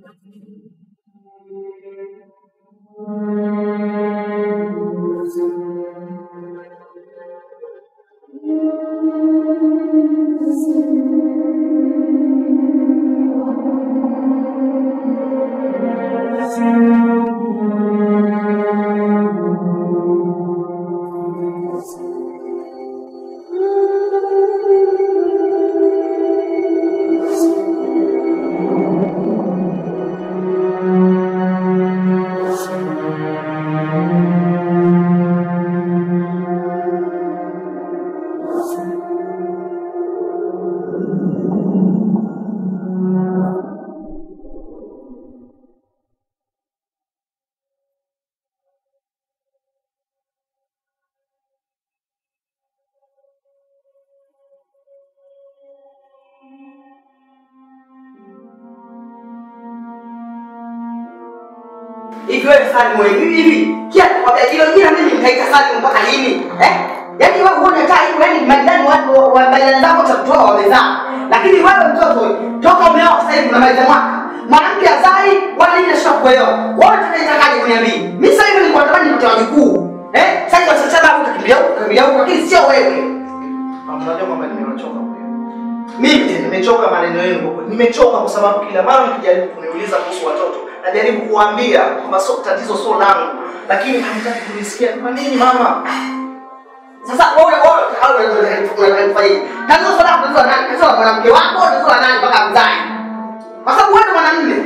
hivi wewe Salimu wewe hivi hivi kia nakwambia hilo jina mimi nitaita Salimu mpaka lini eh yaani wewe huone hata hivi wewe ni majirani watu wa majirani zako cha kutoa wamezaa lakini wewe mtoto wewe, toka umeoa sasa hivi unamaliza mwaka mwanamke azai wala nini nashika kuelewa wewe tunaitakaje kuniambia mimi sasa hivi nilikuwa natamani nipate wajukuu eh sasa hivi sasa babu utakimbia huko utakimbia huko lakini sio wewe Unajua kwamba nimewachoka kweli. mimi tena Nimechoka maneno yenu kwa kweli. Nimechoka kwa sababu kila mara mkijaribu kuniuliza kuhusu watoto, najaribu kuwaambia kwamba so, tatizo sio langu, lakini hamtaki kunisikia. Kwa nini mama? Sasa wewe wewe au unataka kufanya tatizo sana tatizo la nani? Tatizo la mwanamke wako, tatizo la nani mpaka mzae? Kwa sababu wewe ndo mwanamume.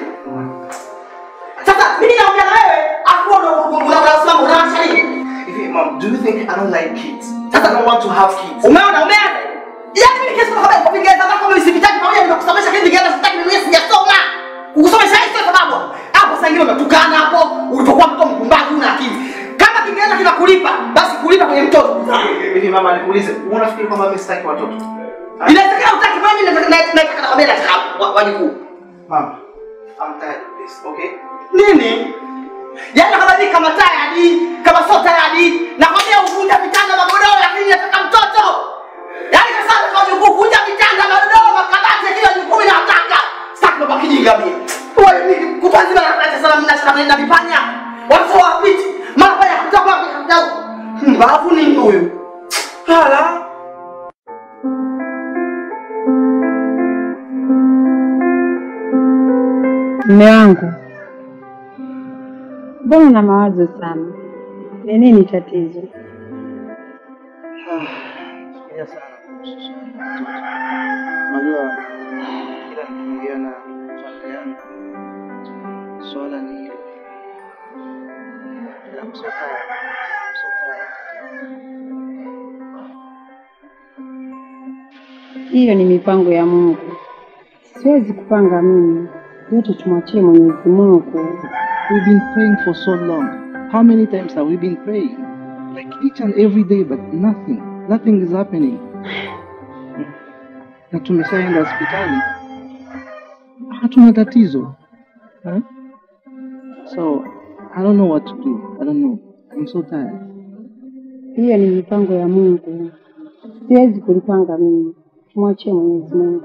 Sasa mimi naongea na wewe, afu unasimama unaacha nini? Hivi mom, do you think I don't like kids? I don't want to have kids. Umeona umeanza? Yaani mimi kesi kwa sababu Kiingereza zako mimi sivitaki pamoja nimekusomesha kile Kiingereza sitaki mimi sijasoma. Kukusomesha hiyo sio sababu. Hapo sasa ingine unatukana hapo ulipokuwa mtoto mpumbavu una akili. Kama Kiingereza kinakulipa, basi kulipa kwenye mtoto. Hivi mama, nikuulize, unafikiri kwamba mimi sitaki watoto? Inawezekana utaki mimi nataka nataka nakwambia nataka wa- wajukuu. Mama, I'm tired of this, okay? Nini? Yaani kama ni kama tayari, kama sio tayari, nakwambia uvunja vitanda magodoro lakini nataka mtoto. Yaani sasa kwa wajukuu vunja vitanda magodoro makabati kila jukumu nataka. Sitaki baba kijinga mimi. Wewe ni kupanzima na na sana mna sana na vipanya. Watu wa piti. Mara paya kutoka wapi kutoka. Mbavu ni huyu. Hala. Mme wangu, mbona una mawazo sana? Ni nini tatizo? Fikiria sana kuhusu swala la watoto. Unajua kila nikiongea na familia yangu swala ni hilo. Ila I'm so tired. I'm so tired. Hiyo ni mipango ya Mungu, siwezi kupanga mimi, yote tumwachie Mwenyezi Mungu. We've been praying for so long. How many times have we been praying? Like each and every day, but nothing. Nothing is happening. Na tumeshaenda hospitali. Hatuna tatizo. Huh? So, I don't know what to do. I don't know. I'm so tired. Hiyo ni mipango ya Mungu, siwezi kulipanga mimi, tumwachie Mwenyezi Mungu.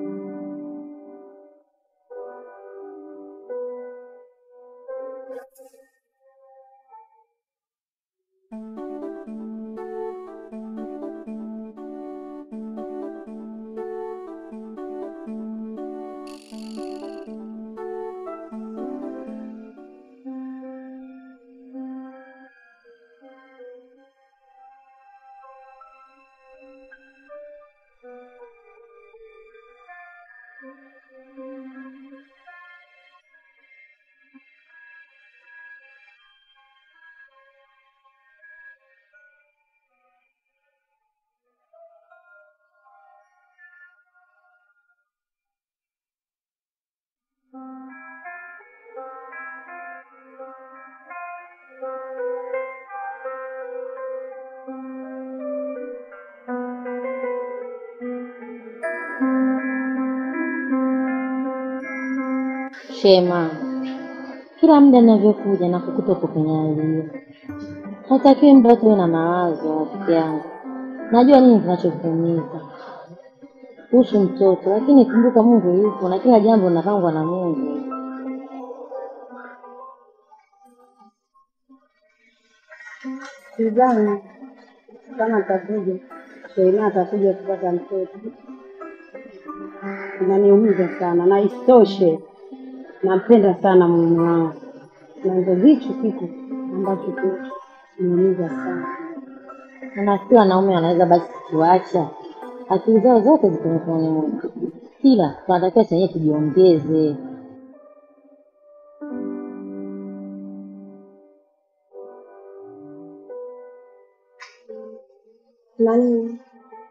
Shema, kila muda ninavyokuja na kukuta uko kwenye hali hiyo. Hatakiwi muda wote uwe na mawazo, rafiki yangu. Najua nini kinachokuumiza kuhusu mtoto, lakini kumbuka Mungu yupo na kila jambo linapangwa na Mungu. Sidhani kama atakuja Sheina atakuja kupata mtoto. Inaniumiza sana, na isitoshe nampenda sana mume wangu, na ndio hicho kitu ambacho kinaniumiza sana. Unafikiri wanaume wanaweza basi kuacha akili zao zote ziko mikononi mwetu, ila tunatakiwa chenyewe tujiongeze. Nani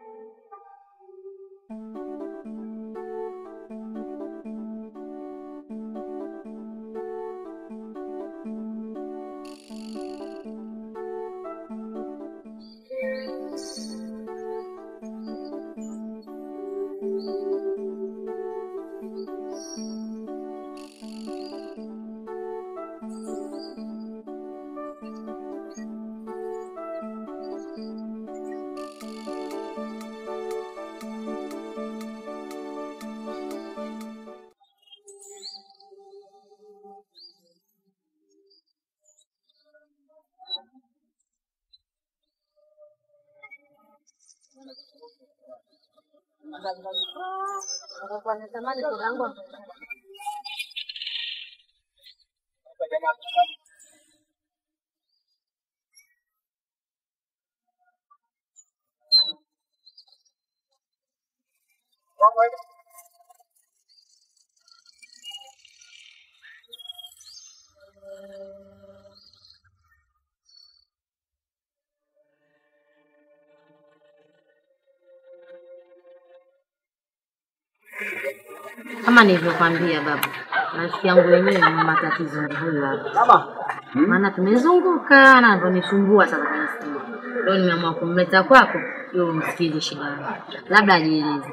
Kama nilivyokwambia baba, rafiki yangu wenyewe ni matatizo ndio huyu hapa. Maana tumezunguka na ndio nisumbua sasa kwenye simu. Leo nimeamua kumleta kwako ili umsikize shida yake. Labda ajieleze.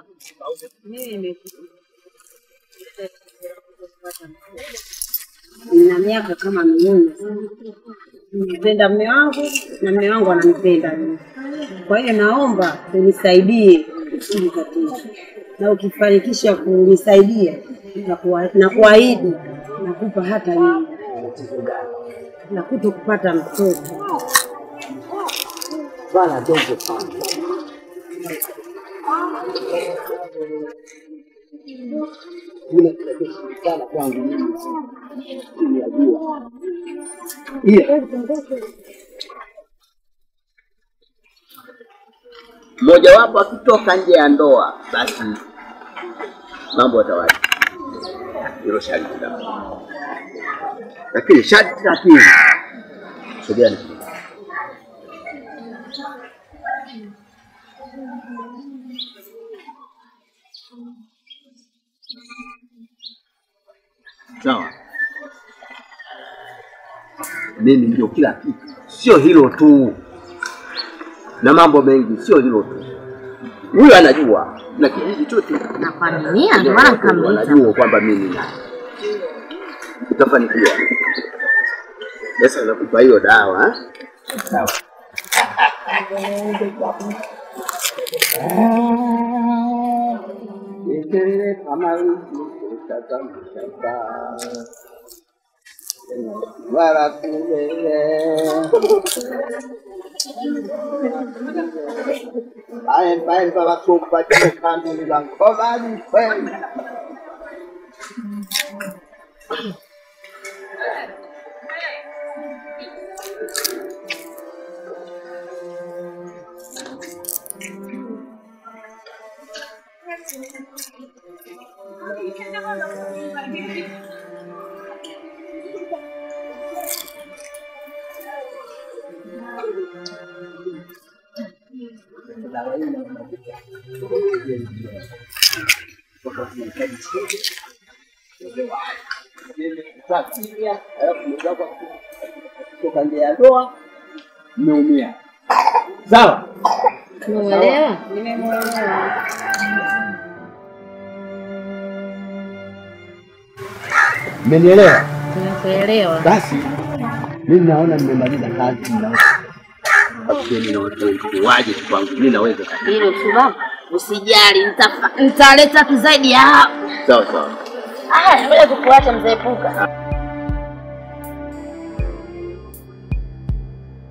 nina miaka kama minne nimpenda mme wangu na mme wangu ananipenda mimi. Kwa hiyo naomba unisaidie hili tatizo, na ukifanikisha kunisaidia na kuwa- na kuahidi nakupa hata nyumba na kuto kupata mtoto. Bwana dogo sana. Yule kinachoshinikana kwangu mimi ninajua. Iya. Mmojawapo akitoka nje ya ndoa, basi mambo yatawaje? Hilo sharti la lakini sharti la pili, sogea ni sawa. Mimi ndio kila kitu, sio hilo tu, na mambo mengi, sio hilo tu. Huyu anajua na kijiji chote Na kwa nini? Ndio maana nikamleta. wanajua kwamba mimi na utafanikiwa. Sasa nakupa hiyo dawa eh? sawa. Nikelele kama wiki kutaka mshamba wala kulele aembaemba wakumba kambi la ngomani kweli kutoka nje ya ndoa mmeumia. Sawa, Umeelewa? Nimemwelewa. mmenielewa? Tumekuelewa. Basi mimi naona mmemaliza kazi na waje kwangu, mimi naweza. Hilo tu baba, usijali, nitafa- nitaleta tu zaidi ya hapo. Sawa sawa. Haya, ngoja tukuache mzee Puka.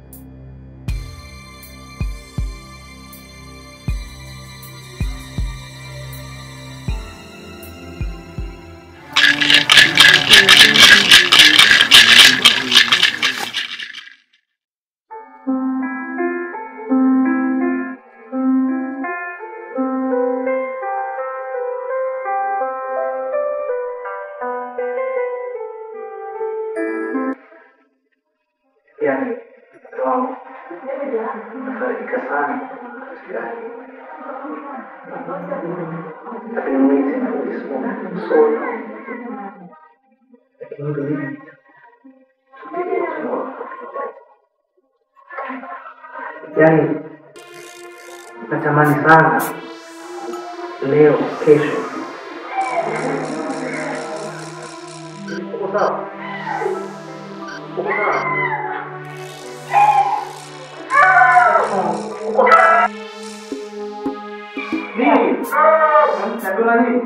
wangu. Nafarijika sana. Sijali. Lakini mwite na Mwenyezi Mungu sote. Lakini hilo hili yaani natamani sana leo kesho uko sawa uko sawa uko sawa nini najua nini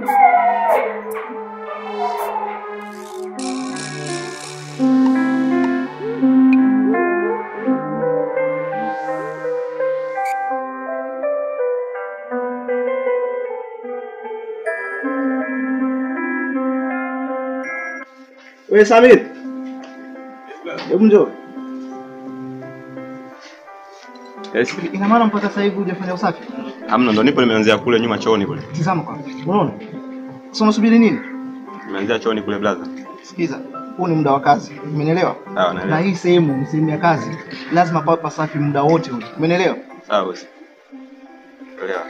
We Samir, hebu njoo. Yes. Ina maana mpaka sasa hivi hujafanya usafi? Hamna, ndo nipo nimeanzia kule nyuma chooni kule. Tizama kwanza, unaona? Sasa unasubiri nini? Nimeanzia chooni kule blaza. Sikiza, huu ni muda wa kazi, umenielewa? Sawa, Na naelewa. hii sehemu ni sehemu ya kazi, lazima pawe pasafi muda wote ule, umenielewa? Sawa bosi. Elewa.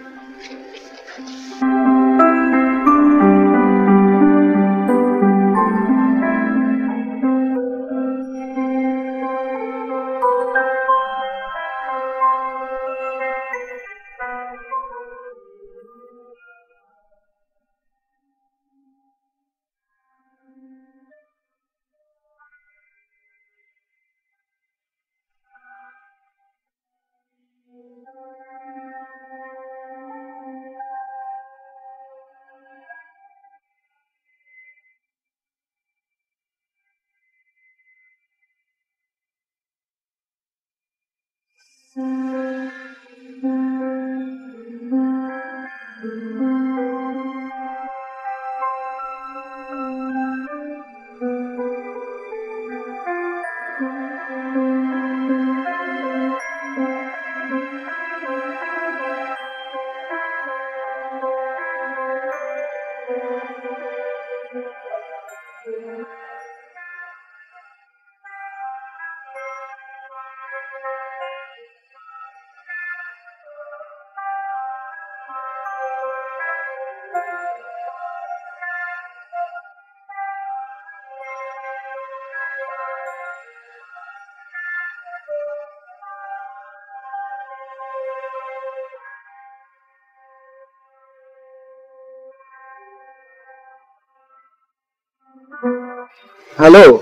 Hello.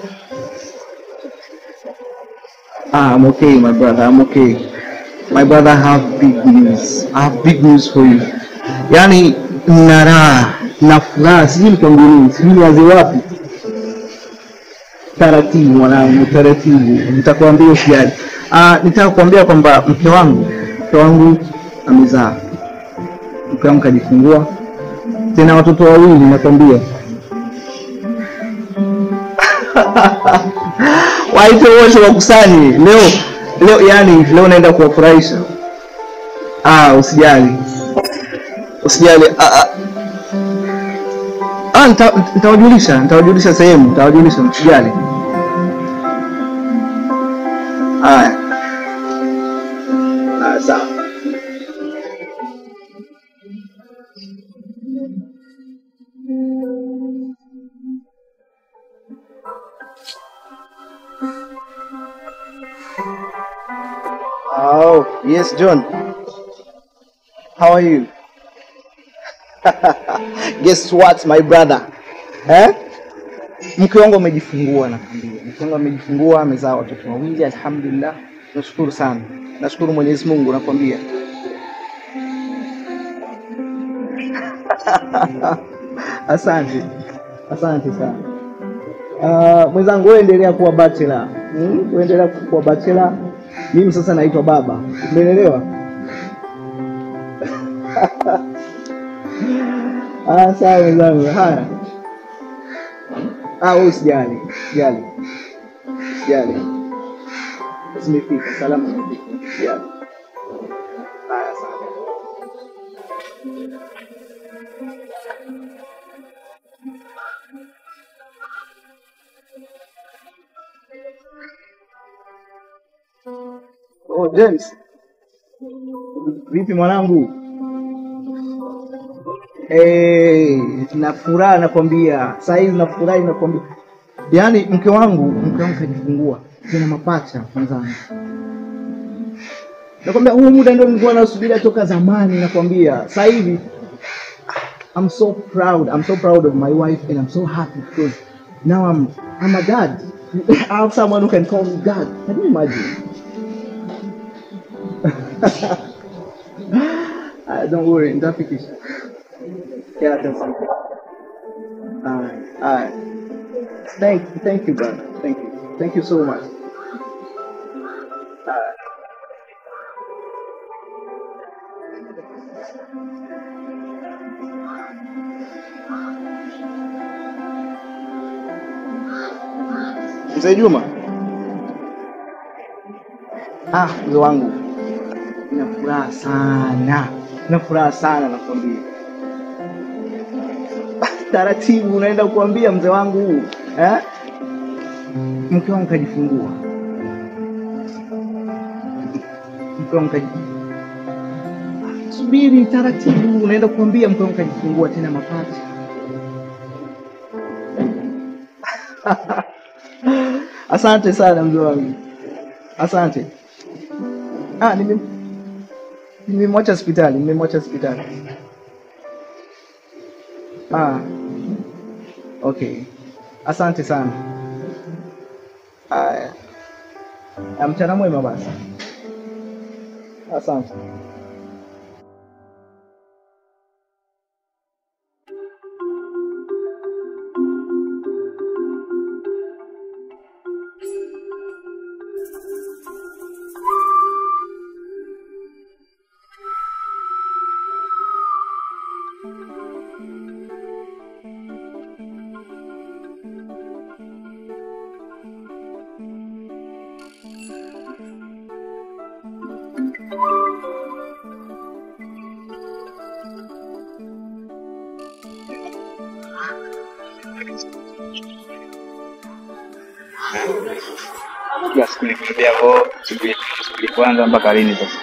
Ah, I'm okay, my brother. I'm okay. My brother, I have big news. I have big news for you. Yaani na raha na furaha, sijui nikwambie nini, sijui nianze wapi. Taratibu mwanangu, taratibu, nitakwambia usijali. Ah, nitaka kuambia kwamba mke wangu, mke wangu amezaa, mke wangu kajifungua, tena watoto wawili, nakwambia. waite wote wakusanye leo leo, yani leo naenda kuwafurahisha. Ah, usijali usijali. Ah, ah. Ah, nita- nitawajulisha nitawajulisha sehemu, nitawajulisha usijali. Haya, Ah, sawa. Oh, yes, John. How are you? Guess what, my brother? Eh? Mke wangu amejifungua nakwambia. Mke wangu amejifungua, amezaa watoto wawili, alhamdulillah. Nashukuru sana. Nashukuru Mwenyezi Mungu nakwambia. Asante. Asante sana. Uh, mwenzangu wewe endelea kuwa bachelor. Hmm? Wewe endelea kuwa bachelor. Mimi sasa naitwa baba. Umeelewa? Ah, sawa mwenzangu. Haya. Ah, wewe usijali. Usijali. Usijali. Zimefika salama zimefika. Usijali. Haya, sawa. Oh, James. Vipi mwanangu? Eh, na furaha nakwambia. Saa hizi na furaha nakwambia. Yaani mke wangu, mke wangu kajifungua. Tena mapacha mwenzangu. Nakwambia huu muda ndio nilikuwa nasubiria toka zamani nakwambia. Sasa hivi I'm so proud. I'm so proud of my wife and I'm so happy because now I'm I'm a dad. I have someone who can call me dad. Can you imagine? uh, don't worry, nitafikisha. Yeah, that's it. Alright, alright. Thank thank you, brother. Thank you. Thank you so much. Alright. Mzee Juma. Ah, mzee wangu. Nina furaha sana. Nina furaha sana nakwambia. Taratibu unaenda kuambia mzee wangu eh? Mke wangu kajifungua. Mke wangu kajifungua. Subiri taratibu, unaenda kuambia mke wangu kajifungua tena mapacha. Asante sana mzee wangu, asante. Ah, nime nimemwacha hospitali, nimemwacha hospitali. Ah, okay, asante sana. Aya, Ah, mchana mwema basi. Asante. kila siku nikirudia ko shughuli shughuli kwanza mpaka lini sasa?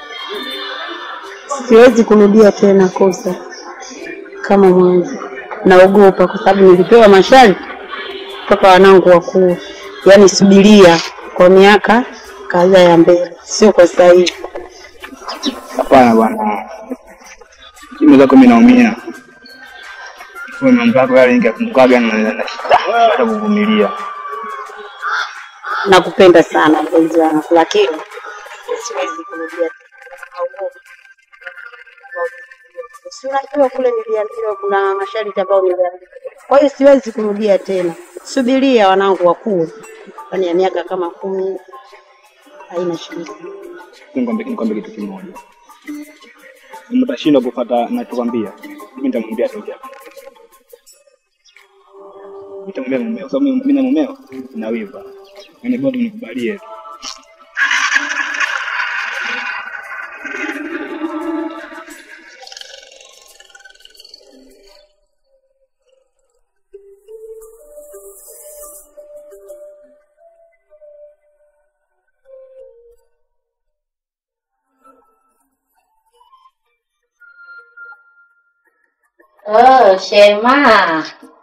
Siwezi kurudia tena kosa kama mwanzo. Naogopa kwa sababu nilipewa masharti mpaka wanangu wakuu, yaani subiria kwa miaka kadhaa ya mbele, sio kwa sasa hivi. Hapana bwana, mimi zako mimi naumia kwa mambo yako yale ningekumbukaga na na hata kuvumilia. Nakupenda sana mpenzi wangu, lakini siwezi kurudia tena. Naogopa. Si unajua kule niliambiwa kuna masharti ambayo niliambiwa, kwa hiyo siwezi kurudia tena. Subiria wanangu wakuu, ndani ya miaka kama kumi, haina shida. Nikwambie nikwambie kitu kimoja, kama utashindwa kufuata nachokwambia, mimi nitamwambia tu japo nitamwambia mumeo, kwa sababu mimi na mumeo na wiva, yani bado nikubalie tu. Oh, Shema.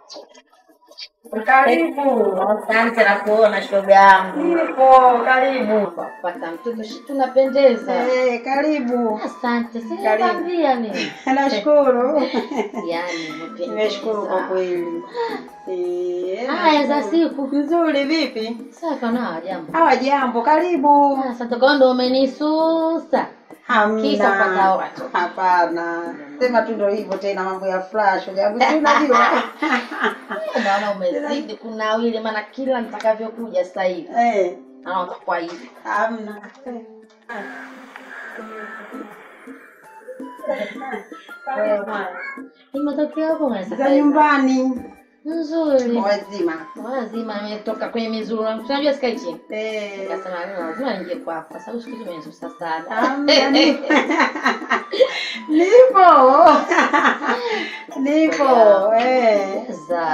Karibu. Asante na kuona shoga yangu. Nipo, karibu. Pata mtoto shi tunapendeza. Eh, karibu. Asante. Karibu. Sinakwambia mimi. Nashukuru. Yaani umependeza. Nimeshukuru kwa kweli. Eh, Haya za siku. Nzuri vipi? Sasa na jambo. Hawa jambo, karibu. Asante kwa ndo umenisusa. Kisa kupata Hamna. watu. Hapana. Sema tu ndio hivyo tena mambo ya flash. Jambo si unajua. Naona umezidi kunawili maana kila nitakavyokuja sasa hivi. Eh, Naona utakuwa hivi. hamna. Ni matokeo yako mwana Za nyumbani. Nzuri. Wazima. Lazima nimetoka kwenye mizuru. Unajua sikai chini. Eh. Nikasema leo lazima ningie kwako kwa sababu siku hizi umenisusa sana. Hamna, ni- Nipo. Nipo. Eh. Za.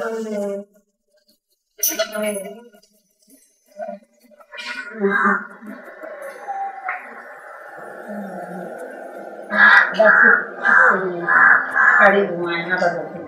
Karibu mwana hapa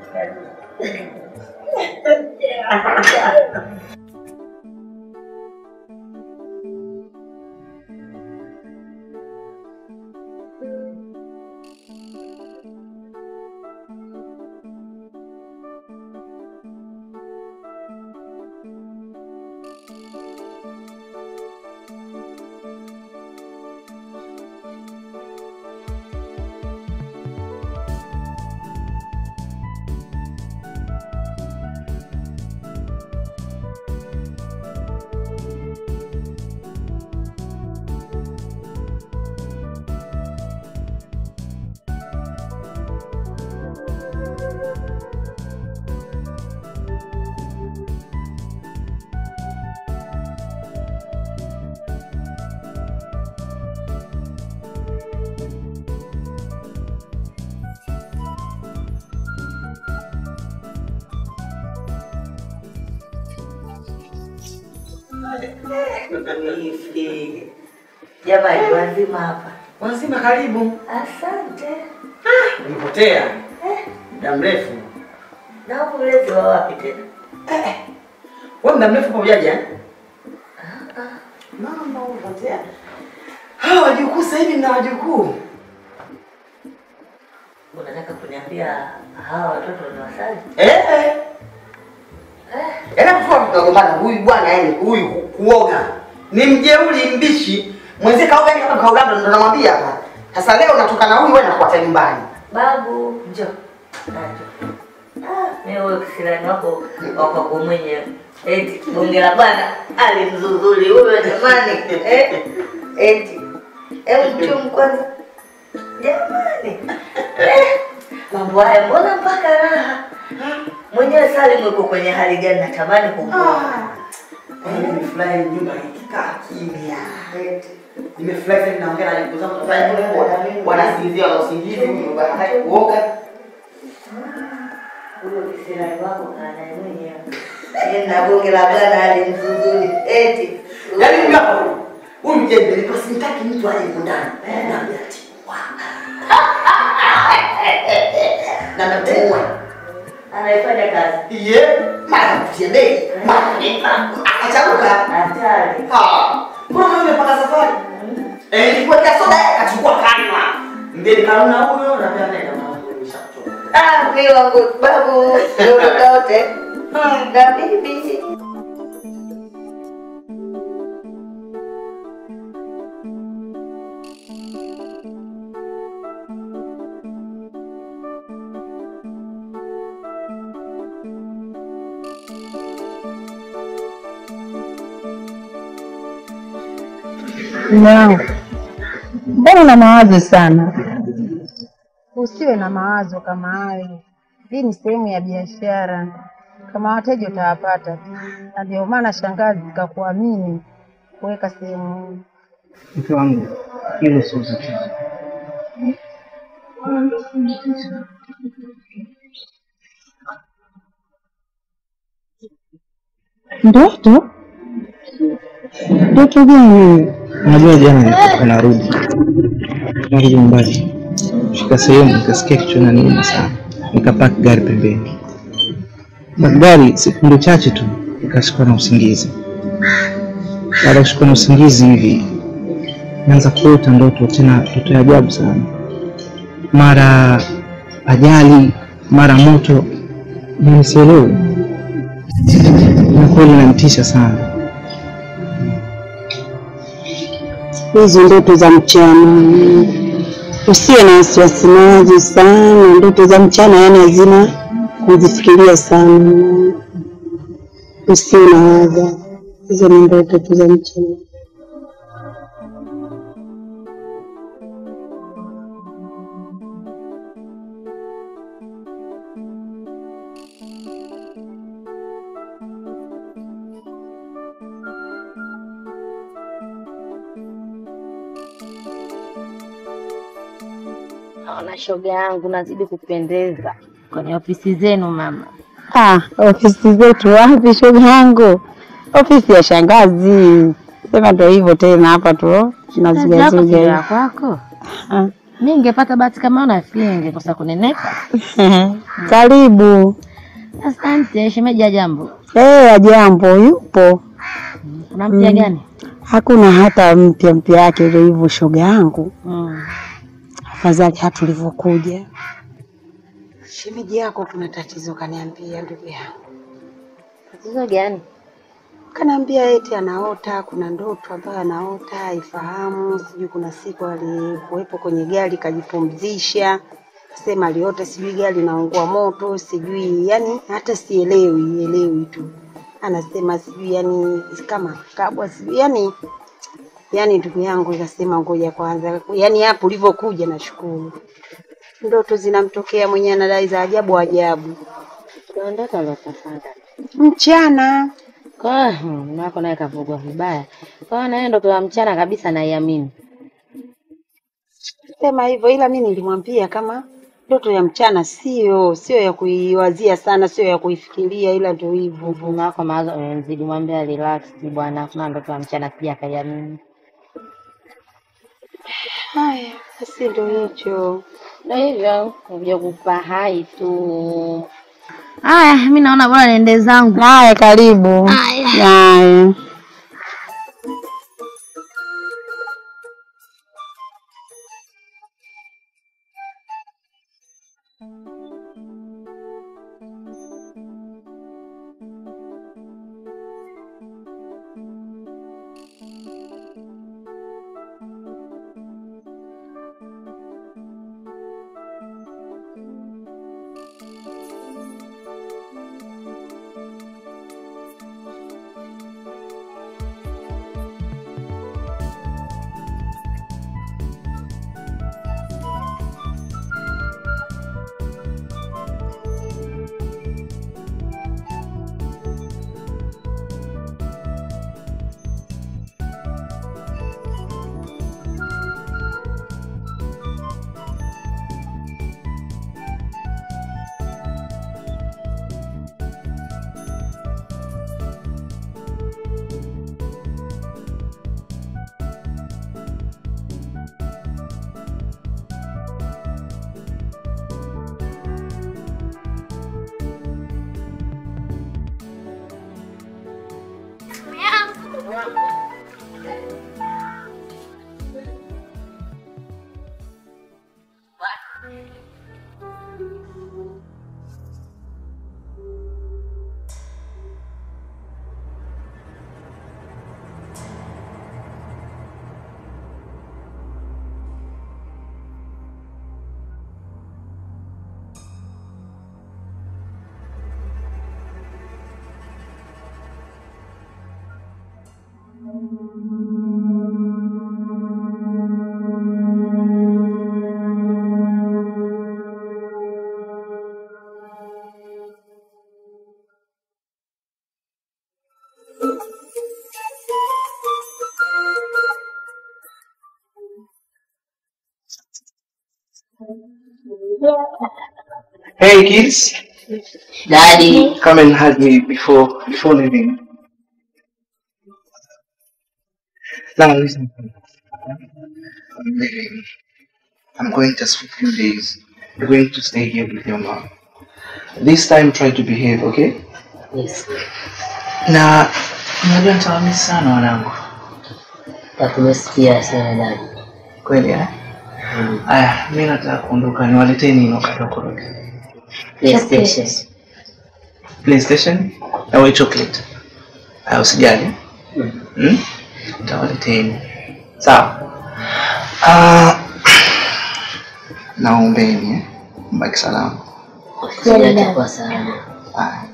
Jamani, wazima hapa. Wanasema karibu. Asante. Ulipotea muda mrefu. Na ulezi wa wapi tena? Wewe muda mrefu pamojaje? eh? Mama ulipotea. Hawa wajukuu sasa hivi mna wajukuu. Unataka kuniambia hawa watoto ni wasali? Eh. Yaani kwa tunagombana huyu bwana yani huyu kuoga. Ni mjeuri mbishi. Mwenzie kaoga ni kama kaoga ndo namwambia hapa. Sasa leo natoka na huyu wewe nakuacha nyumbani. Babu, njoo. Njoo. Ah, mimi huyo kisirani wako wako kwa mwenyewe. Eti bunge la bwana alimzuzuli huyo jamani. Eh? Eti. Hebu mchumu kwanza. Jamani. Eh, mambo haya mbona mpaka raha? Mwenyewe Salim yuko kwenye hali gani natamani kumwona. Yaani nimefurahi nyumba ikikaa kimya. Nimefurahi sasa naongea na ndugu zangu tunafanya nini kwa wanasinzia wana usingizi huyu bwana hataki kuoga. Huyo kisirani wako kaa naye mwenyewe. Yeye na bunge la bwana alimzuzuli. Eti. Yaani huyu hapa huyu. Huyu mjembe nilikuwa simtaki mtu aje huko ndani. Naambia ati. Na natemwa. Anaifanya kazi. Ye, mara kutia bei, mara nipa. Akacharuka. Hatari. Ha. Mbona wewe umepanga safari? Eh, nilikuwa kia soda akachukua kanywa. Mbele kanuna huyo na pia nenda mama nimeshakuchoka. Ah, mimi wangu babu, ndio wote. Na bibi. Mume wangu, mbona una mawazo sana? Usiwe na mawazo kama hayo. Hii ni sehemu ya biashara, kama wateja utawapata tu, na ndio maana shangazi kakuamini kuweka sehemu hii. Mke wangu, hilo sio tatizo. Ndoto? Ndoto gani? Unajua jana nilikuwa narudi narudi nyumbani, fika sehemu nikasikia kichwa inaniuma sana, nikapaki gari pembeni. Paki gari sekunde chache tu nikashikwa na usingizi. Baada ya kushikwa na usingizi hivi naanza kuota ndoto, tena ndoto ya ajabu sana, mara ajali, mara moto, na nisielewe, na kweli inanitisha sana. Hizo ndoto za mchana, usiwe na wasiwasi nazo sana. Ndoto za mchana yani hazina kuzifikiria sana, usiwe na waza. Hizo ni ndoto tu za mchana. Naona shoga yangu nazidi kupendeza kwenye ofisi zenu mama. Ah, ofisi zetu wapi shoga yangu? Ofisi ya shangazi. Sema ndo hivyo tena hapa tu Kazi yako nazugazuga. sio ya kwako. Ah. Mi ningepaata bahati kama una nafikiri ningekosa kunenepa. Karibu. Asante, shemeji ya jambo. Eh, ajambo yupo. Kuna mpya Mm. gani? Hakuna hata mpya mpya yake ndio hivyo shoga yangu. Mm. Afadhali hata tulivyokuja. Shemeji yako kuna tatizo kaniambia ndugu yangu. Tatizo gani? Kanaambia eti anaota, kuna ndoto ambayo anaota haifahamu, sijui kuna siku alikuwepo kwenye gari kajipumzisha, sema aliota sijui gari linaungua moto, sijui yani hata sielewi elewi tu, anasema sijui yani kama kabwa sijui yani yani ndugu yangu ikasema ngoja kwanza, yani hapo ulivyokuja nashukuru. Ndoto zinamtokea mwenyewe anadai za ajabu ajabu. Kuna ndoto aliyotafanga. Mchana Kwa hiyo mume wako naye kavugwa vibaya. Kwa hiyo naye ndoto ya mchana kabisa naiamini. sema hivyo, ila mi nilimwambia kama ndoto ya mchana sio sio ya kuiwazia sana, sio ya kuifikiria, ila ndio hivyo. Mume wako mawazo amemzidi, mwambie relax bwana, kuna ndoto ya mchana pia akaiamini. Haya, basi ndio hicho. Ndio hivyo, kuja kupa hai tu. Haya, mi naona bora niende zangu. Haya, karibu. Haya. Haya. Hey kids, Daddy. come and hug me before before leaving. Now listen. I'm leaving. I'm going just for a few days. You're going to stay here with your mom. This time try to behave, okay? Yes. Na unajua nitawamisi sana wanangu. Takumesikia sana dadi. Kweli eh? Aya, mi nataka kuondoka, niwaletee nini wakati wa kurudi? PlayStation. PlayStation au chocolate? Aya, usijali. Hmm? Nitawaleteni. Sawa. Ah, naombeni eh? Mbaki salama. Usijali kwa sana. Aya.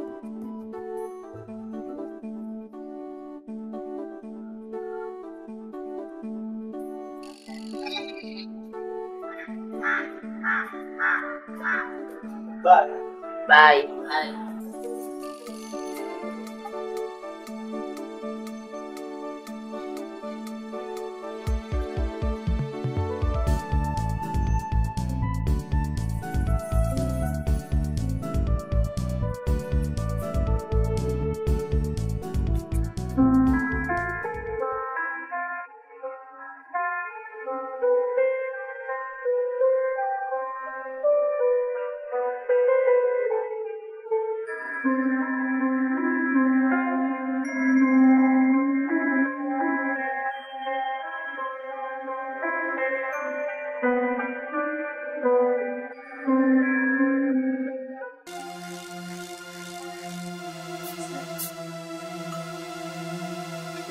Bye.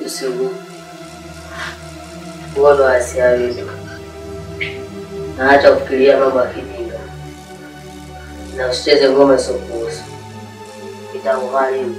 Usiogope. Uono asiawezi. Na acha kufikiria mambo ya kijinga. Na usicheze ngoma isiokuhusu. Itakugharimu.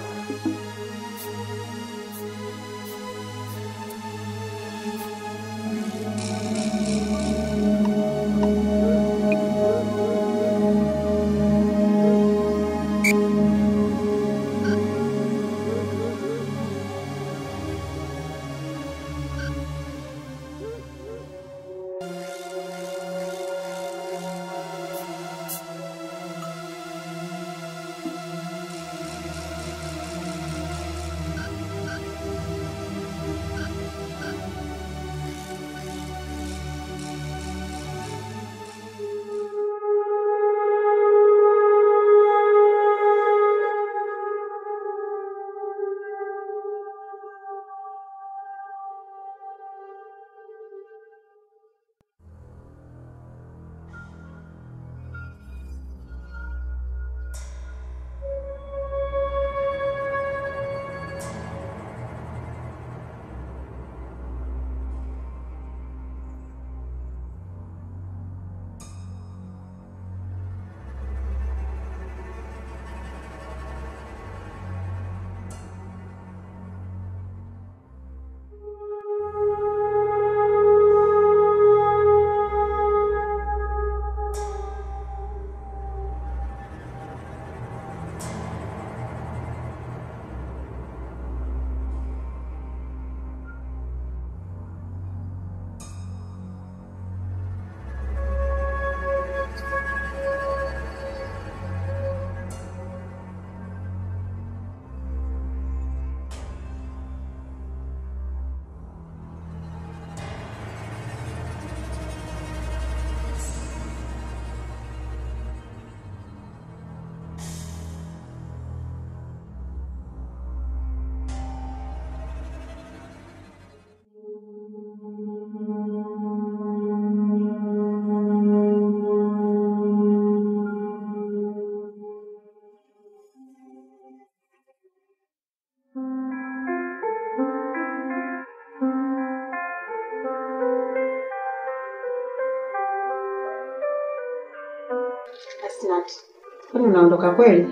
Asnat, kwani unaondoka kweli?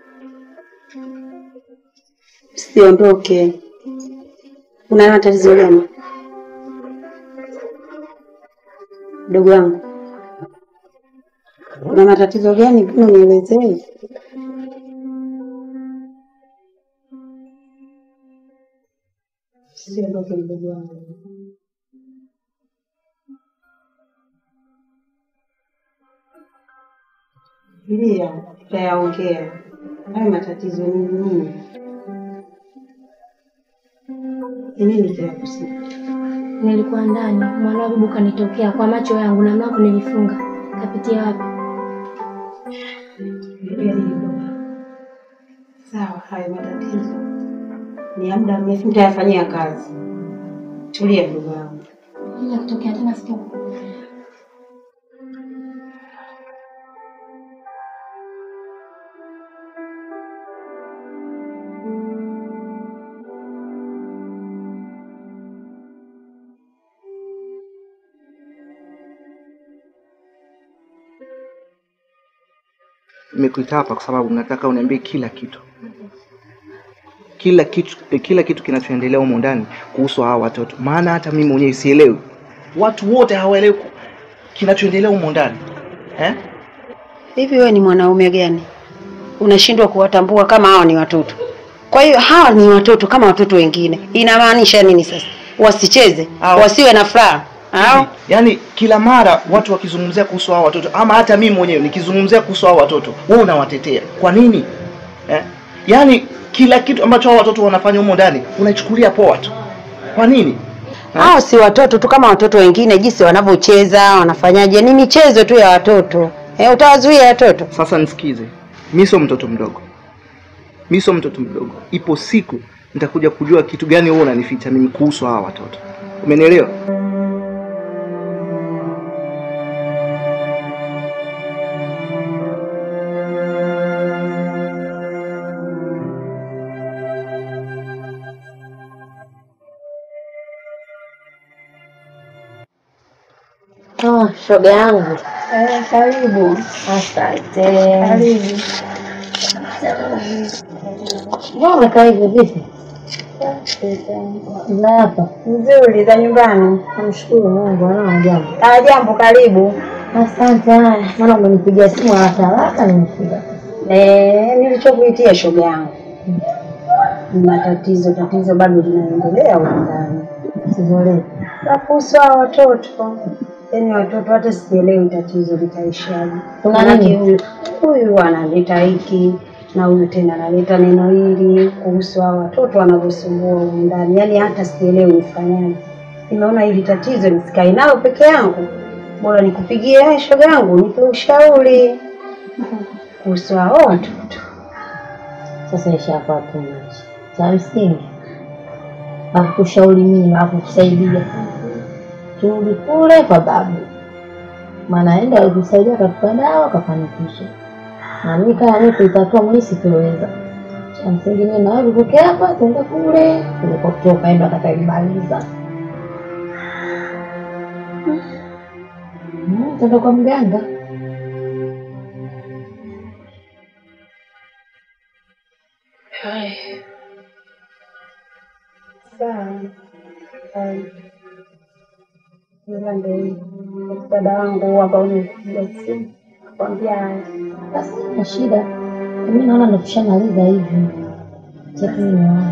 Siondoke. Una matatizo gani mdogo wangu? Una matatizo gani? Mbona unielezee? Siondoke mdogo wangu. Tulia, tutayaongea. Hayo matatizo ni nini? Ni nini kinakusibu? Nilikuwa ndani, mwanabibu kanitokea kwa macho yangu na mlango nilifunga. Kapitia wapi? Tulia hilo. Sawa, hayo matatizo ni ya muda mrefu, nitayafanyia kazi. Tulia ndugu yangu. Ila kutokea tena siku Nimekuita hapa kwa sababu nataka uniambie kila kitu, kila kitu, eh, kila kitu kinachoendelea humu ndani kuhusu hawa watoto, maana hata mimi mwenyewe sielewi. Watu wote hawaelewi ku- kinachoendelea humu ndani eh? Hivi wewe ni mwanaume gani unashindwa kuwatambua kama hawa ni watoto? Kwa hiyo hawa ni watoto kama watoto wengine. Inamaanisha nini sasa? Wasicheze, wasiwe na furaha au Yaani kila mara watu wakizungumzia kuhusu hawa watoto, ama hata mimi mwenyewe nikizungumzia kuhusu hawa watoto, wewe unawatetea. Kwa nini eh? Yaani kila kitu ambacho hawa watoto wanafanya humo ndani unaichukulia poa tu. Kwa nini? hao si watoto tu kama watoto wengine, jinsi wanavyocheza wanafanyaje, ni michezo tu ya watoto. Eh, utawazuia watoto? Sasa nisikize, mi sio mtoto mdogo, mi sio mtoto mdogo. Ipo siku nitakuja kujua kitu gani wewe unanificha mimi kuhusu hawa watoto, umenielewa? Ah, shoga yangu. Eh, karibu. Asante. Karibu. Mbona umekaa hivyo vipi? Za hapa. Nzuri za nyumbani. Namshukuru Mungu, anao jambo. Ah, jambo, karibu. Asante. Haya, maana umenipigia simu haraka haraka nimefika. Eh, nilichokuitia shoga yangu. Nina tatizo, tatizo bado linaendelea huko ndani. Tatizo letu. La kuhusu hao watoto. Yaani watoto hata sielewi tatizo litaishaje. Kuna Maanake nini? huyu huyu analeta hiki na huyu tena analeta neno hili kuhusu hao watoto wanavyosumbua huko ndani. Yaani hata sielewi nifanyaje. Nimeona hili tatizo nisikae nalo peke yangu. Bora nikupigie wewe shoga yangu nipe ushauri kuhusu hao watoto. Sasa ishakuwa too much. Cha msingi akushauri mimi na kukusaidia, turudi kule kwa babu, maana enda alikusaidia akatupa dawa akafanikisha, na mimi kama mimi kuitatua mimi sitoweza. Cha msingi mimi na wewe tutoke hapa tuende kule tulikotoka, enda akataimaliza. Mm, Tuende kwa mganga. Sawa. Sawa. Ila ndio hivyo. dada wangu hapa unipigia simu kwambia haya. Basi na shida, mimi naona ndo tushamaliza hivi chetu nimeona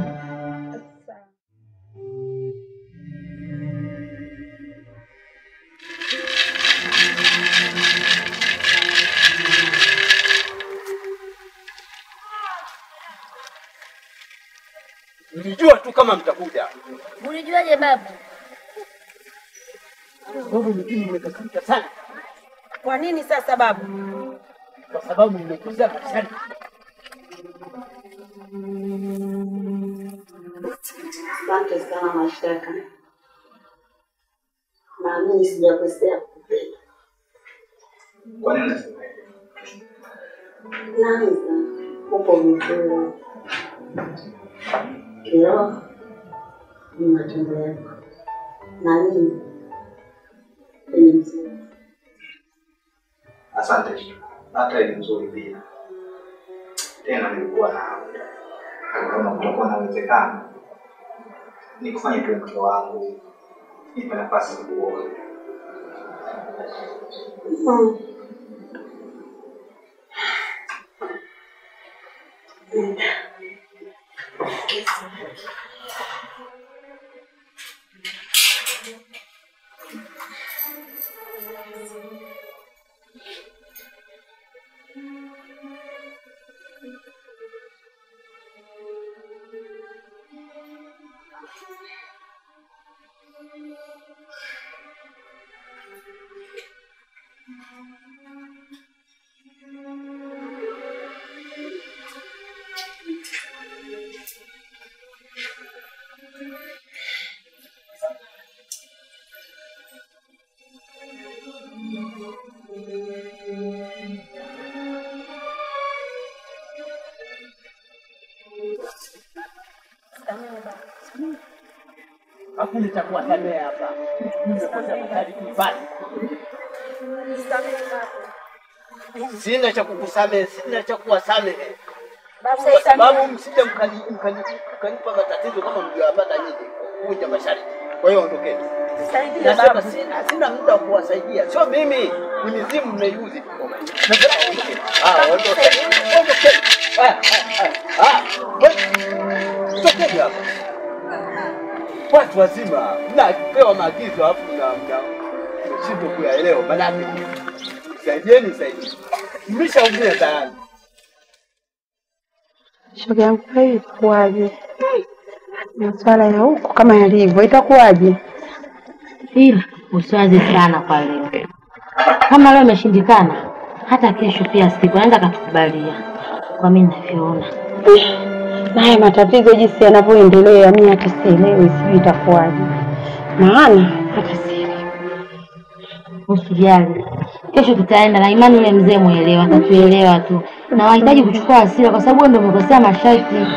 Nilijua tu kama mtakuja. Ulijuaje babu? Sababu mjini mmekasirika sana, Kwa nini sasa babu? kwa sababu mmekuza kanisani. Asante sana Mashtaka, naamini sijakosea kukupenda. Kwa nini unasema hivyo? Naanza upo vizuri kiroho, ni matendo yako na mimi ni mzuri. Asante. Hata ni mzuri pia. Tena nilikuwa na kama kutakuwa na uwezekano nikufanye tu mke wangu, nipe nafasi ya kuoa. Mm. Alafu nitakuwasamea hapa. Nimekuja mahali nyumbani. Sina cha kukusamehe, sina cha kuwasamehe. Kwa sababu msije mkani- mkani- mkanipa matatizo kama mlioyapata nyinyi kuvunja masharti. Kwa hiyo ondokeni. Nasema sina, sina muda wa kuwasaidia, sio mimi, ni mizimu mmeiuzi. Nasema ondokeni. Ah, ondokeni, ondokeni. Ah, ah, ah, ah, we- tokeni hapa. Watu wazima mnapewa maagizo alafu mna mna mshindwa kuyaelewa, manake saidieni, saidieni, mlishaumia tayari. Shoga yangu, kwa hiyo itakuwaje? Masuala ya huko kama yalivyo, itakuwaje? ila usiwaze sana kwa leo. Kama leo imeshindikana, hata kesho pia siku anaweza akatukubalia, kwa mimi ninavyoona. Na haya matatizo jinsi yanavyoendelea, mimi hata sielewi, sijui itakuwaje, maana hata sielewi. Usijali, kesho tutaenda na imani, yule mzee mwelewa atatuelewa tu, na wahitaji kuchukua hasira kwa sababu wewe ndio umekosea masharti.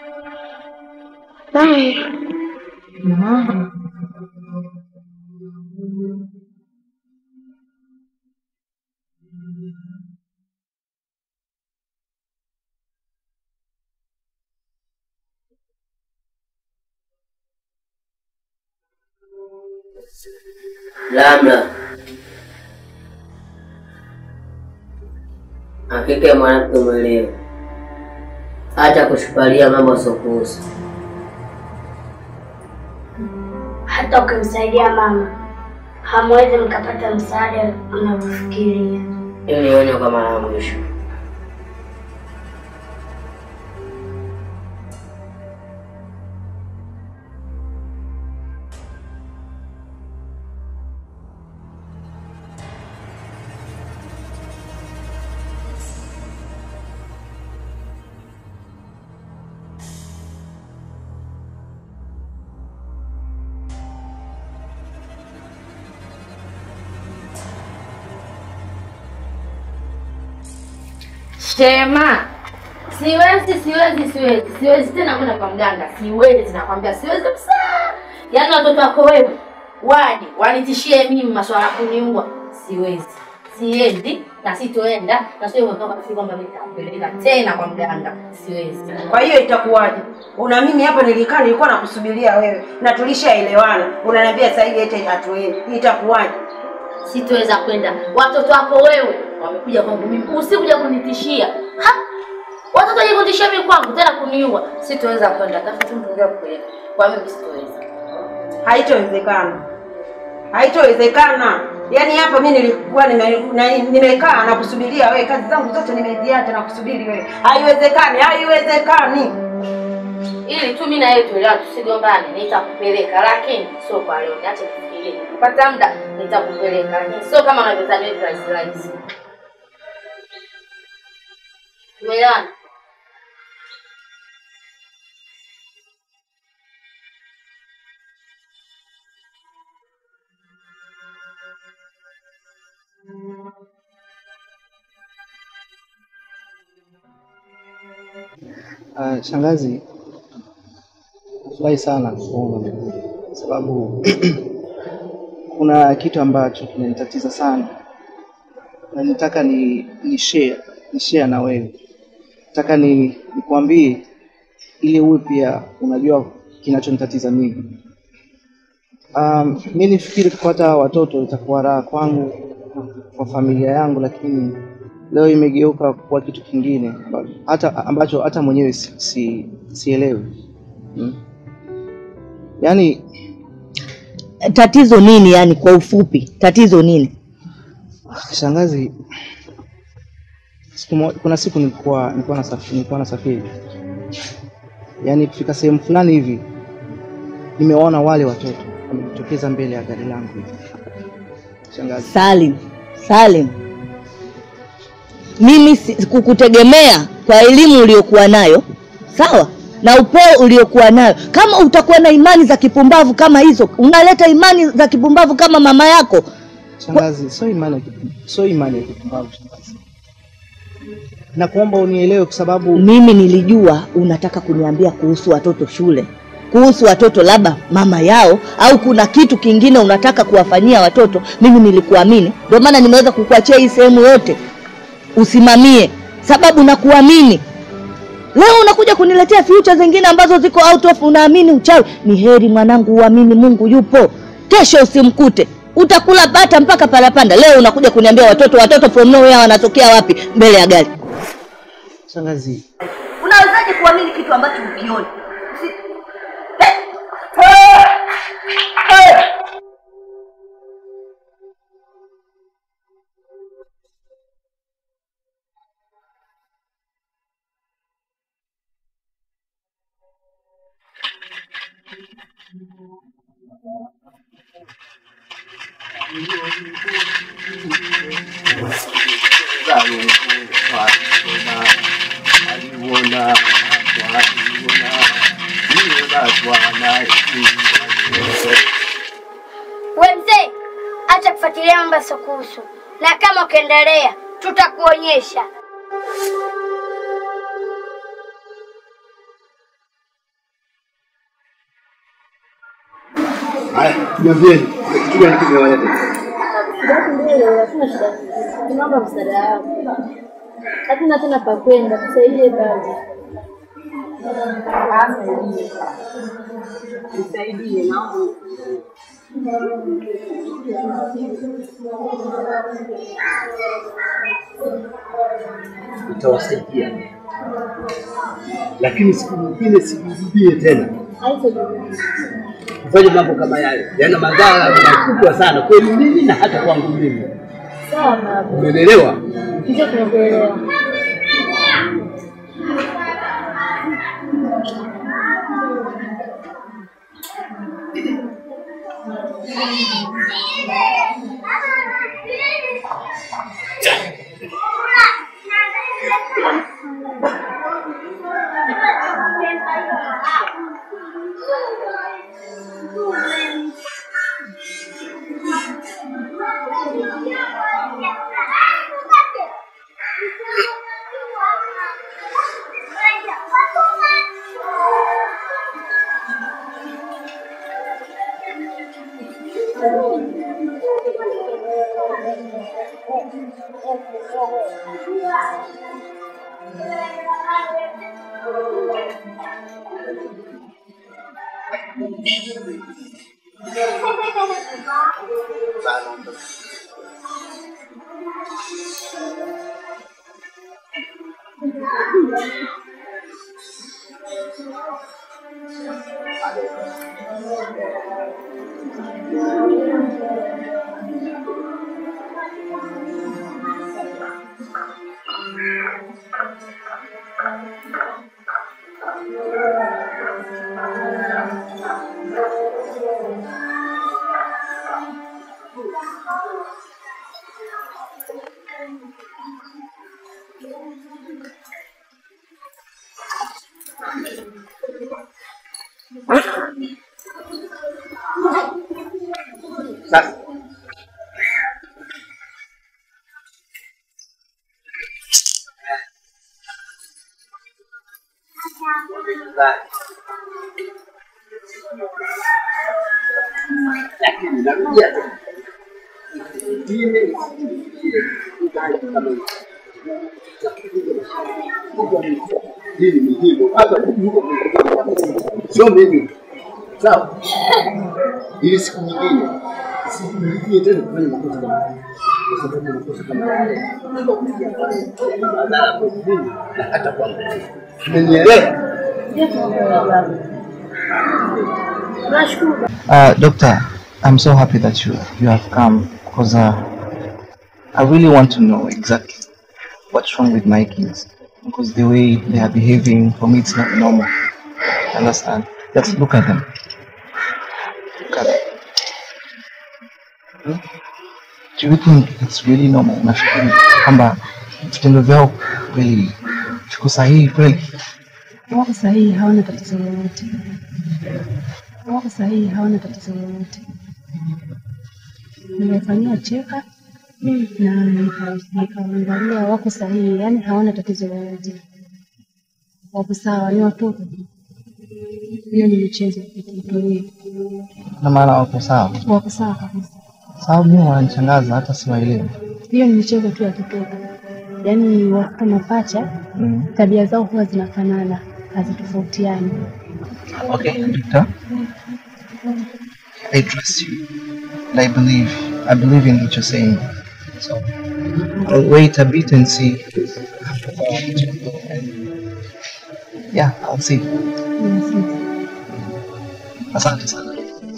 Haya. Mhm. labda hakika mwanamke mwelewa, hata kushupalia mambo asiokuhusu. Hata ukimsaidia mama hamwezi mkapata msaada unavyofikiria. Hiyo ni onyo kwa mara ya mwisho. Shema, siwezi, siwezi, siwezi, siwezi tena kwenda kwa mganga, siwezi, nakwambia siwezi kabisa. Yaani watoto wako wewe waje wanitishie mimi maswala ya kuniua, siwezi, siendi na sitoenda na sio kwamba kwamba nitakupeleka tena kwa mganga, siwezi. Kwa hiyo itakuwaje? Una mimi hapa nilikaa nilikuwa nakusubiria wewe na tulishaelewana. Unaniambia sasa hivi eti hatuendi. Itakuwaje? Sitoweza kwenda. Watoto wako wewe wamekuja kwangu mimi, usikuja kunitishia. Ha? Watoto waje kunitishia mimi kwangu tena kuniua. Sitoweza kwenda. Tafuta tu mtu ndio kupeleka. Kwa mimi sitoweza. Haitowezekana, haitowezekana. Yaani hapa mimi nilikuwa nime- na- nimekaa na kusubiria wewe, kazi zangu zote nimeziacha na kusubiri wewe. Haiwezekani, haiwezekani. Ili tu mimi na yeye tuelewa tusigombane, nitakupeleka lakini sio kwa leo. Niache kufikiria. Nikipata muda nitakupeleka. Lakini sio kama unavyodhani wewe rahisi rahisi. Tumeelewana? Uh, shangazi, nafurahi sana kuona umekuja kwa sababu kuna kitu ambacho kinanitatiza sana na nitaka ni, ni share ni share na wewe. Nataka ni nikwambie ili uwe pia unajua kinachonitatiza mimi. Um, mi nifikiri kupata watoto itakuwa raha kwangu kwa familia yangu, lakini leo imegeuka kuwa kitu kingine amba- hata ambacho hata mwenyewe si, si, sielewi hmm. Yaani Tatizo nini yani kwa ufupi? Tatizo nini? shangazi, siku mo, kuna siku nilikuwa nilikuwa nasafiri, nilikuwa nasafiri yaani kufika sehemu fulani hivi nimewaona wale watoto wamejitokeza mbele ya gari langu hivi. Shangazi, Salim, Salim, mimi si- kukutegemea kwa elimu uliyokuwa nayo, sawa na upeo uliokuwa nayo. Kama utakuwa na imani za kipumbavu kama hizo, unaleta imani za kipumbavu kama mama yako. shangazi, sio imani ya kipu- sio imani ya kipumbavu shangazi. Nakuomba unielewe kwa sababu Mimi nilijua unataka kuniambia kuhusu watoto shule, kuhusu watoto labda mama yao, au kuna kitu kingine unataka kuwafanyia watoto. Mimi nilikuamini, ndio maana nimeweza kukuachia hii sehemu yote usimamie, sababu nakuamini. Leo unakuja kuniletea future zingine ambazo ziko out of, unaamini uchawi. Ni heri mwanangu uamini Mungu yupo, kesho usimkute utakula bata mpaka palapanda. Leo unakuja kuniambia watoto, watoto from nowhere wanatokea wapi mbele ya gari? shangazi, Unawezaje kuamini kitu ambacho ukioni? We mzee, acha kufuatilia mambo yasiokuhusu, na kama ukiendelea tutakuonyesha. Haya, niambieni kitu gani kimewaleta? Tunaomba msaada wako. Hatuna tena pa kwenda, tusaidie basi. Nisaidie, naomba Utawasaidia, lakini siku nyingine sijirudie tena kufanya mambo kama yale, yana madhara makubwa sana kwenu mimi na hata kwangu mimi. Sawa baba. Umeelewa? Ndio tunakuelewa. Sasa lakini narudia tena, ingine hii ni muhimu hata kuliko sio mimi sawa, ili siku nyingine sirudie tena kufanya makosa kama haya, kwa sababu makosa kama haya yana madhara kwa mimi na hata kwangu. Umenielewa? Ndio tunakuelewa baba. Nashukuru. Uh, doctor, I'm so happy that you you have come because uh, I really want to know exactly what's wrong with my kids because the way they are behaving for me it's not normal. Understand? Just look at them. Look at them. Hmm? Do you think it's really normal? Nafikiri kwamba vitendo vyao kweli viko sahihi kweli? Wako sahihi, hawana tatizo lolote. Wako sahihi, hawana tatizo lolote. Nimefanyia cheka na nika- nikaangalia, wako sahihi, yani hawana tatizo lolote. Wako sawa, ni watoto. Hiyo ni michezo itulie. Na maana wako sawa. Wako sawa kabisa. Sababu mimi wananishangaza hata siwaelewi. Hiyo ni michezo tu ya kitoto, yaani watoto mapacha, tabia zao huwa zinafanana, hazitofautiani. Okay, doctor. I trust you. And I believe. I believe in what you're saying. So I'll wait a bit and see. Yeah, I'll see. Asante sana.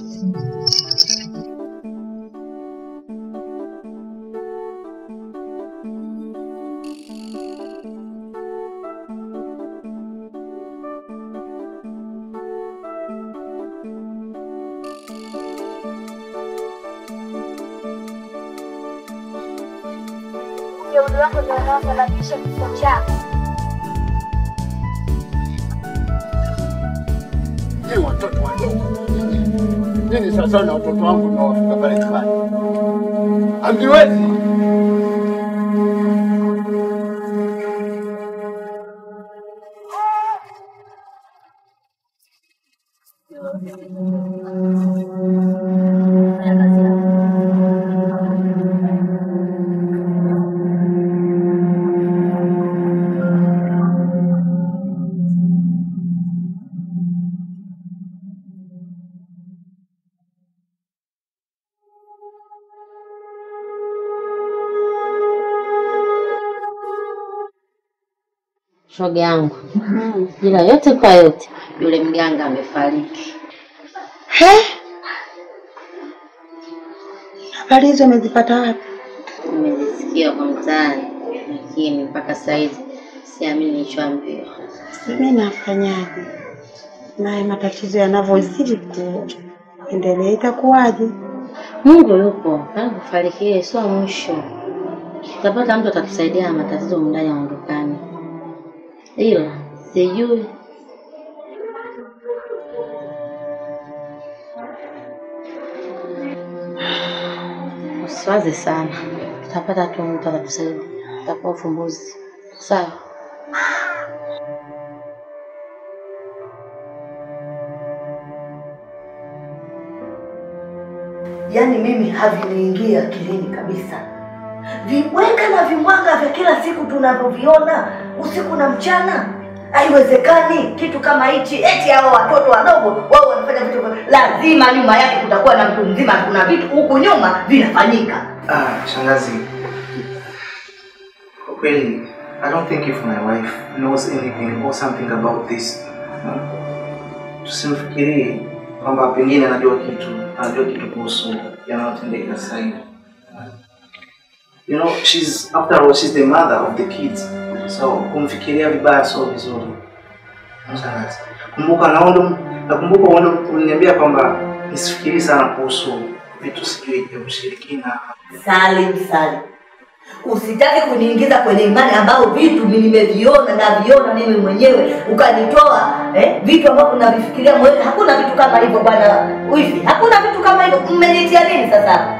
Ujeuri wako ndio unaosababisha kifo chako. Ni watoto wadogo. Nini sasa na watoto wangu na wafika pale nyumbani? Hamniwezi. shoga yangu, ila yote kwa yote yule mganga amefariki. Habari hizo umezipata wapi? Nimezisikia kwa mtaani, lakini mpaka saizi siamini nilichoambiwa. Mimi nafanyaje? Naye matatizo yanavyozidi kuendelea itakuwaje? Mungu yupo, kama kufariki ile sio mwisho. Tutapata mtu atatusaidia na matatizo mndani aondokane, ila sijui usiwaze sana, tutapata tu mtu atatusaidia, tutakuwa ufumbuzi sawa. Yaani mimi haviniingia akilini kabisa. Viweka na vimwanga vya kila siku tunavyoviona usiku na mchana, haiwezekani kitu kama hichi. Eti hao watoto wadogo wao wanafanya vitu, vya- lazima nyuma yake kutakuwa na mtu mzima. Kuna vitu huku nyuma vinafanyika. Ah, shangazi. Kwa kweli, I don't think if my wife knows anything or something about this. Hmm? Tusimfikirie kwamba pengine anajua kitu, anajua kitu kuhusu yanayotendeka sasa hivi. You know, she's after all she's the mother of the kids. So kumfikiria vibaya sio vizuri. Shangazi. Kumbuka naondo nakumbuka uondo uliniambia kwamba nisifikiri sana kuhusu vitu sijui vya ushirikina Salim, Salim, usitaki kuniingiza kwenye imani ambayo vitu mimi nimeviona naviona mimi mwenyewe, ukanitoa eh, vitu ambavyo navifikiria mwenyewe. Hakuna vitu kama hivyo bwana wifi, hakuna vitu kama hivyo. Mmenitia nini sasa?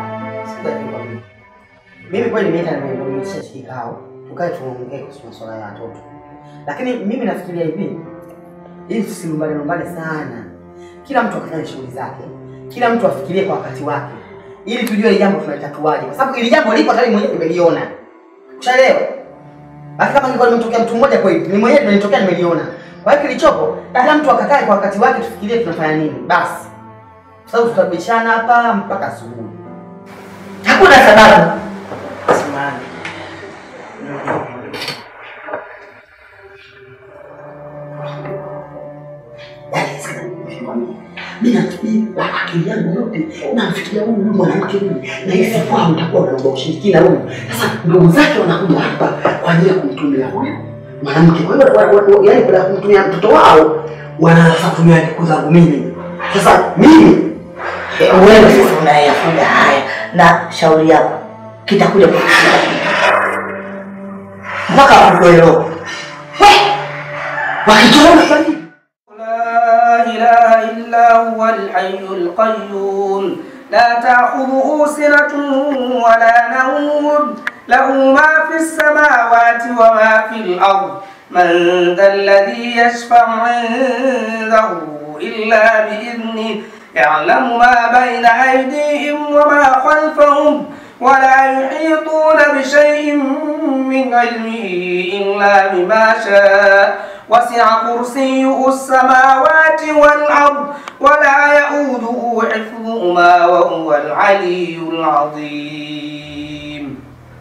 Mimi kweli nimeita nimeitisha kikao, tukae tuongee kuhusu masuala ya watoto, lakini mimi nafikiria hivi, ili tusilumbane lumbane sana, kila mtu akafanya shughuli zake, kila mtu afikirie kwa wakati wake, ili tujue hili jambo tunalitatuaje, kwa sababu hili jambo lipo tayari, mwenyewe nimeliona. Ushaelewa? Basi kama ingekuwa limetokea mtu mmoja kweli, ni mwenyewe nimelitokea, nimeliona. Kwa hiyo kilichopo, kila mtu akakae kwa wakati wake, tufikirie tunafanya nini basi, kwa sababu tutabishana hapa mpaka asubuhi. Hakuna sababu. Simani. Mimi nafikiri kwa akili yangu yote namfikiria huyu huyu mwanamke huyu, na hisi kwao nitakuwa naomba ushirikina huyu. Sasa ndugu zake wanakuja hapa kwa ajili ya kumtumia huyu mwanamke. Kwa hiyo wa- wa- wa- yaani baada ya kumtumia mtoto wao wanaanza kutumia siku zangu mimi. Sasa mimi Wewe sasa unayafunga haya, na shauri yako kitakuja kukushika mpaka kukuelewa. wakitoona لا إله إلا هو الحي القيوم لا تأخذه سنة ولا نوم له ما في السماوات وما في الأرض من ذا الذي يشفع عنده إلا بإذنه يعلم ما بين أيديهم وما خلفهم ولا يحيطون بشيء من علمه إلا بما شاء وسع كرسيه السماوات والأرض ولا يؤوده حفظهما وهو العلي العظيم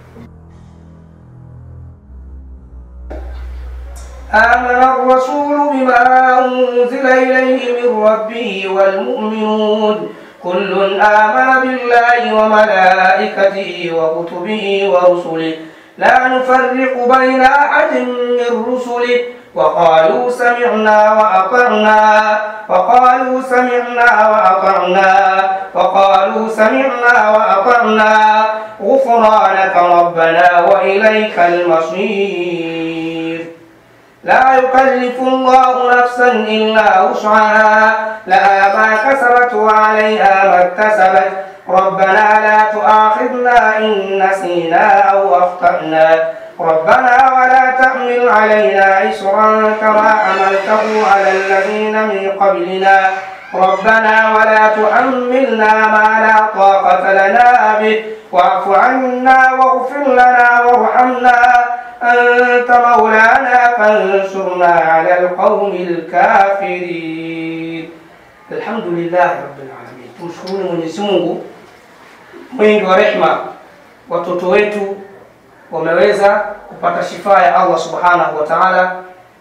آمن الرسول بما أنزل إليه من ربه والمؤمنون كل آمن بالله وملائكته وكتبه ورسله لا نفرق بين أحد من رسله وقالوا سمعنا وأطعنا وقالوا سمعنا وأطعنا وقالوا سمعنا وأطعنا غفرانك ربنا وإليك المصير لا يكلف الله نفسا إلا وسعها لها ما كسبت وعليها ما اكتسبت ربنا لا تؤاخذنا إن نسينا أو أخطأنا ربنا ولا تحمل علينا إسرا كما حملته على الذين من قبلنا ربنا ولا تحملنا ما لا طاقة لنا به واعف عنا واغفر لنا وارحمنا أنت مولانا فانصرنا على القوم الكافرين الحمد لله رب العالمين tumshukuru Mwenyezi Mungu mwingi wa rehma watoto wetu wameweza kupata shifaa ya Allah subhanahu wa ta'ala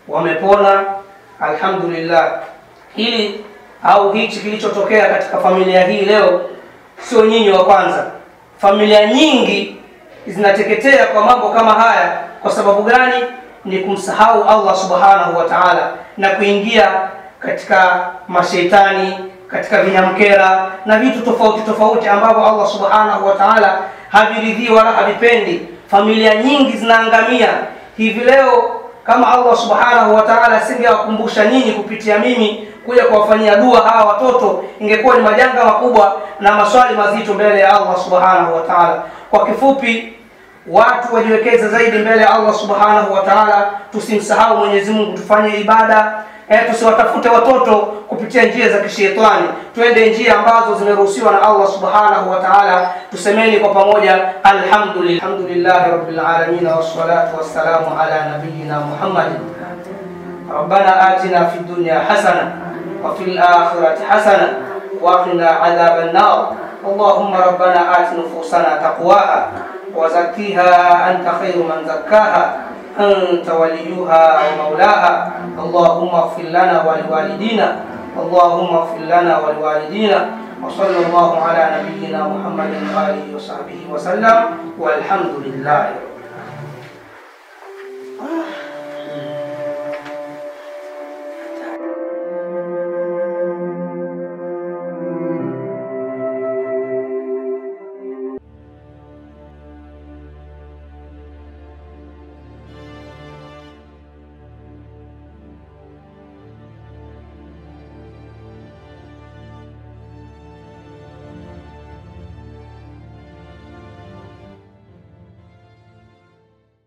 wamepona, alhamdulillah. Hili au hichi kilichotokea katika familia hii leo sio nyinyi wa kwanza. Familia nyingi zinateketea kwa mambo kama haya. Kwa sababu gani? Ni kumsahau Allah subhanahu wa ta'ala na kuingia katika mashaitani, katika vinyamkera na vitu tofauti tofauti ambavyo Allah subhanahu wa ta'ala haviridhii wala havipendi. Familia nyingi zinaangamia hivi leo. Kama Allah subhanahu wa ta'ala asingewakumbusha nyinyi kupitia mimi kuja kuwafanyia dua hawa watoto, ingekuwa ni majanga makubwa na maswali mazito mbele ya Allah subhanahu wa ta'ala. Kwa kifupi, watu wajiwekeze zaidi mbele ya Allah subhanahu wa ta'ala, tusimsahau Mwenyezi Mungu, tufanye ibada eh, tusiwatafute watoto kupitia njia za kishetani, twende njia ambazo zimeruhusiwa na Allah subhanahu wa ta'ala. Tusemeni kwa pamoja, alhamdulillah, alhamdulillahi rabbil alamin wassalatu wassalamu ala nabiyyina Muhammadin ربنا آتنا في الدنيا حسنة وفي الآخرة حسنة وقنا عذاب النار اللهم ربنا آت نفوسنا تقواها وزكيها أنت خير من زكاها أنت وليها ومولاها اللهم اغفر لنا ولوالدينا اللهم اغفر لنا ولوالدينا وصلى الله على نبينا محمد وآله وصحبه وسلم والحمد لله